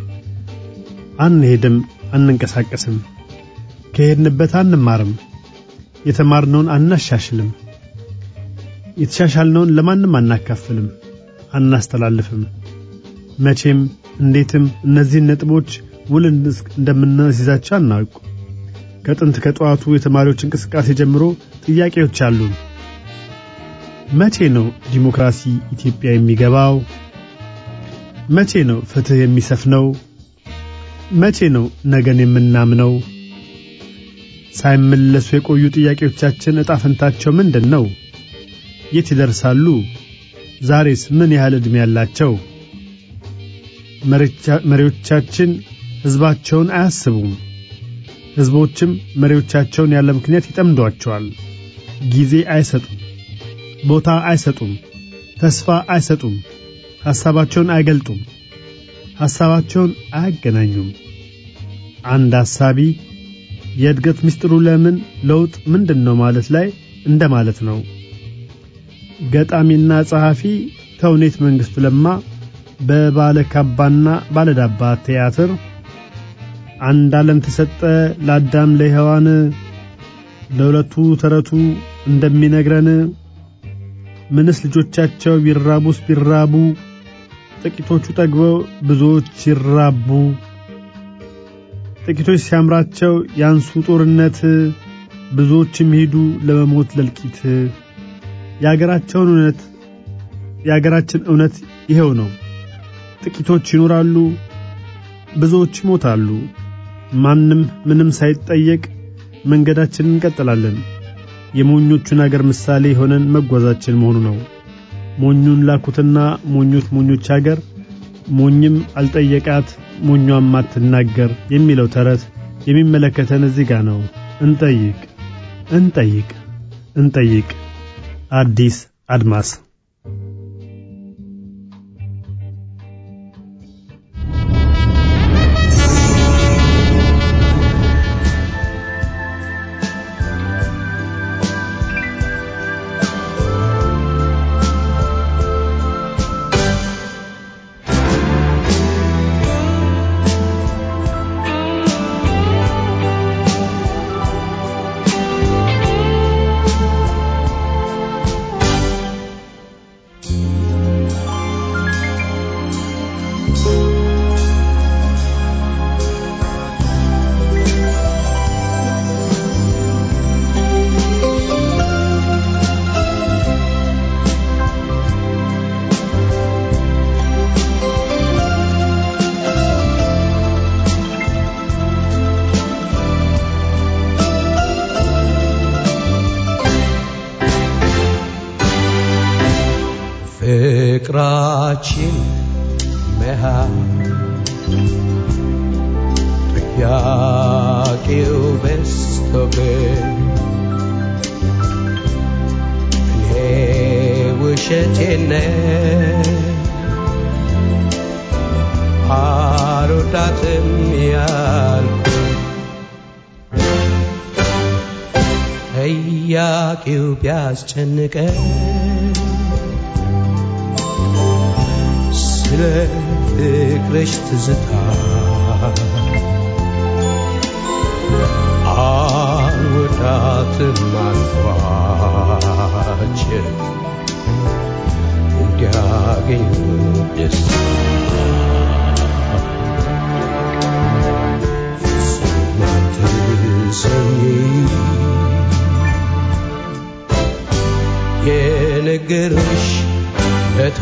አንሄድም፣ አንንቀሳቀስም፣ ከሄድንበት አንማርም፣ የተማርነውን አናሻሽልም፣ የተሻሻልነውን ለማንም አናካፍልም፣ አናስተላልፍም። መቼም እንዴትም እነዚህን ነጥቦች ውል እንደምናስይዛቸው አናውቅ። ከጥንት ከጠዋቱ የተማሪዎች እንቅስቃሴ ጀምሮ ጥያቄዎች አሉን። መቼ ነው ዲሞክራሲ ኢትዮጵያ የሚገባው? መቼ ነው ፍትህ የሚሰፍነው? መቼ ነው ነገን የምናምነው? ሳይመለሱ የቆዩ ጥያቄዎቻችን ዕጣ ፈንታቸው ምንድን ነው? የት ይደርሳሉ? ዛሬስ ምን ያህል ዕድሜ ያላቸው? መሪዎቻችን ሕዝባቸውን አያስቡም። ሕዝቦችም መሪዎቻቸውን ያለ ምክንያት ይጠምዷቸዋል። ጊዜ አይሰጡም፣ ቦታ አይሰጡም፣ ተስፋ አይሰጡም፣ ሐሳባቸውን አይገልጡም፣ ሐሳባቸውን አያገናኙም። አንድ ሐሳቢ የእድገት ምስጢሩ ለምን ለውጥ ምንድን ነው ማለት ላይ እንደ ማለት ነው። ገጣሚና ጸሐፊ ተውኔት መንግሥቱ ለማ በባለ ካባና ባለዳባ ቲያትር አንድ ዓለም ተሰጠ ለአዳም ለሔዋን ለሁለቱ ተረቱ እንደሚነግረን ምንስ ልጆቻቸው ቢራቡስ ቢራቡ ጥቂቶቹ ጠግበው ብዙዎች ሲራቡ ጥቂቶች ሲያምራቸው ያንሱ ጦርነት ብዙዎችም ሄዱ ለመሞት ለልቂት የአገራቸውን እውነት የአገራችን እውነት ይኸው ነው። ጥቂቶች ይኖራሉ፣ ብዙዎች ይሞታሉ። ማንም ምንም ሳይጠየቅ መንገዳችንን እንቀጥላለን። የሞኞቹን አገር ምሳሌ ሆነን መጓዛችን መሆኑ ነው። ሞኙን ላኩትና ሞኞች ሞኞች አገር ሞኝም አልጠየቃት ሞኟም አትናገር የሚለው ተረት የሚመለከተን እዚህ ጋር ነው። እንጠይቅ እንጠይቅ እንጠይቅ። አዲስ አድማስ ፍቅራችን መሃል ጥያቄው በዝቶብን እኔ ውሸቴን አልወዳትም ያልኩ ጥያቄው ቢያስጨንቀን ስለ ፍቅርሽ ትዝታ አልወዳትም አልኳቸው እንዲያገኙ ደስ ፍጹም አትሰኝ የነገርሽ ለታ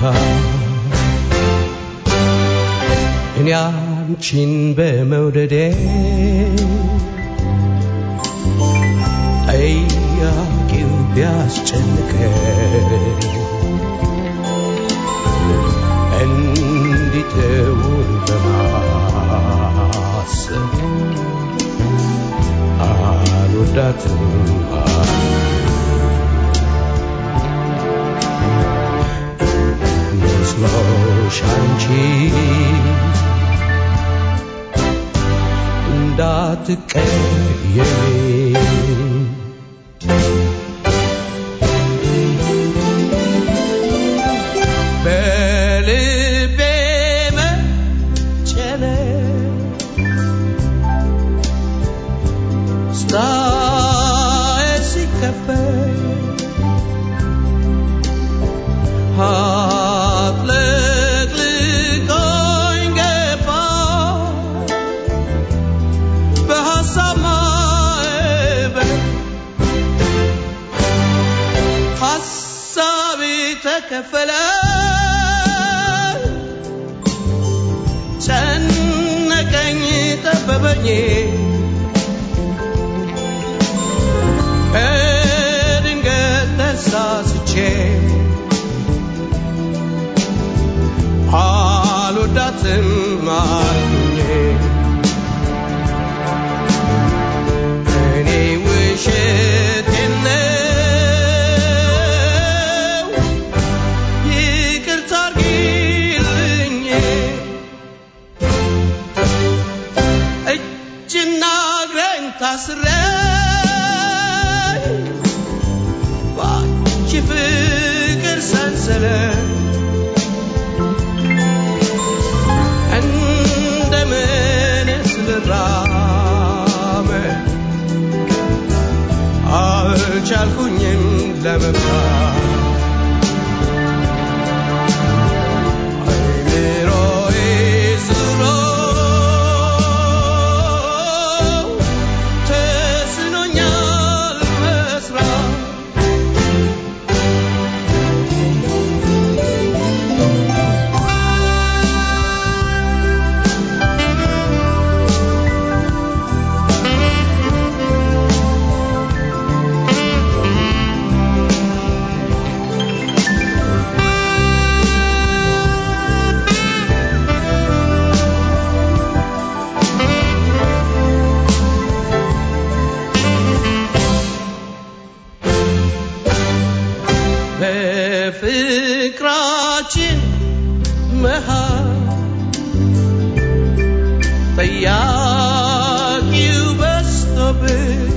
እኔ አንቺን በመውደዴ ጠያቂው ቢያስጨንቀን እንዲተውን በማሰብ አልወዳትም መስሎሽ አንቺ እንዳትቀየሚ በልቤ መጨነቅ ስታይ ሲከፈት አጥለቅልቆኝ ገባ በሐሳብ ማዕበል ሐሳቤ ተከፈለ ጨነቀኝ ጠበበኝ በድንገት ተሳስቼ አልወዳትም አልኩኝ እኔ ውሸቴን ነው ይቅርታ አድርጊልኝ እጅና እግሬን ታስሬ ባንቺ ፍቅር በሕዝባችን መሃል ጠያቂው በዝቶብን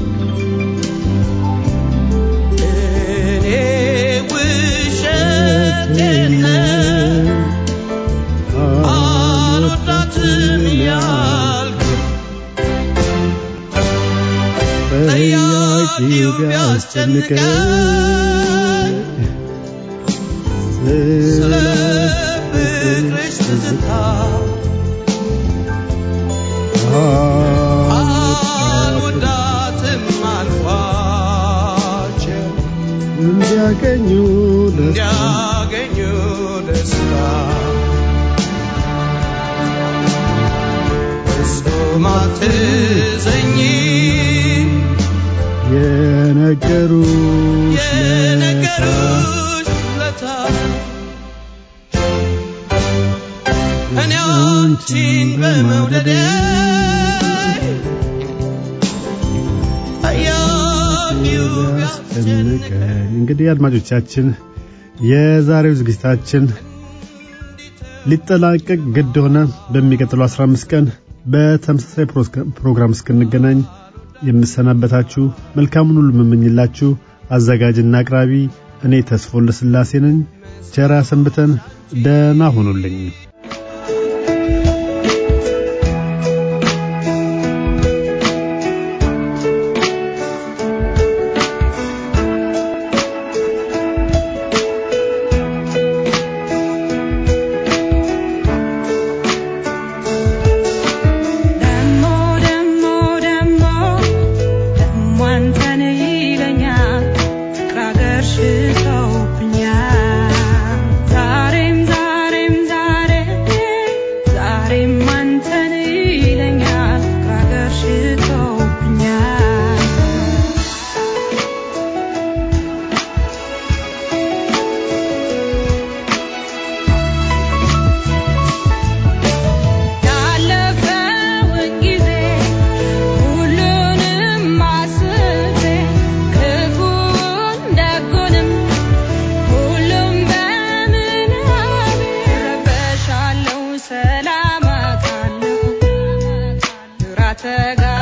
እኔ ውሸቴን ነው አልወዳትም ያልኩ ጠያቂው ቢያስጨንቀኝ ስለ ፍቅርሽ ትዝታ አልወዳትም አልኳቸው እንዲያገኙ ደስታ እንዲያገኙ ደስታ ፍጹም አትዘኝ የነገሩሽ ለታ የነገሩሽ ለታ እኔ አንቺን በመውደዴ ጠያቂው ቢያስጨንቀኝ ያስጨንቀኝ። እንግዲህ አድማጮቻችን የዛሬው ዝግጅታችን ሊጠላቀቅ ግድ ሆነ። በሚቀጥለው 15 ቀን በተመሳሳይ ፕሮስከ- ፕሮግራም እስክንገናኝ የምሰናበታችሁ መልካሙን ሁሉ የምመኝላችሁ አዘጋጅና አቅራቢ እኔ ተስፎ ለስላሴ ነኝ። ቸራ ሰንብተን ደህና ሁኑልኝ። ደሞ ደሞ ደሞ ደሞ አንተን ይለኛል ፍቅር አገር ሽቶብኛል ዛሬም ዛሬም ዛሬ ዛሬም አንተን ይለኛል ፍቅር አገር ሽቶብኛል ያለፈውን ጊዜ ሁሉንም አስቤ ክፉን ደጉንም ሁሉም በምናቤ እረበሻለሁ ሰላም አጣለሁ ግራ ተጋ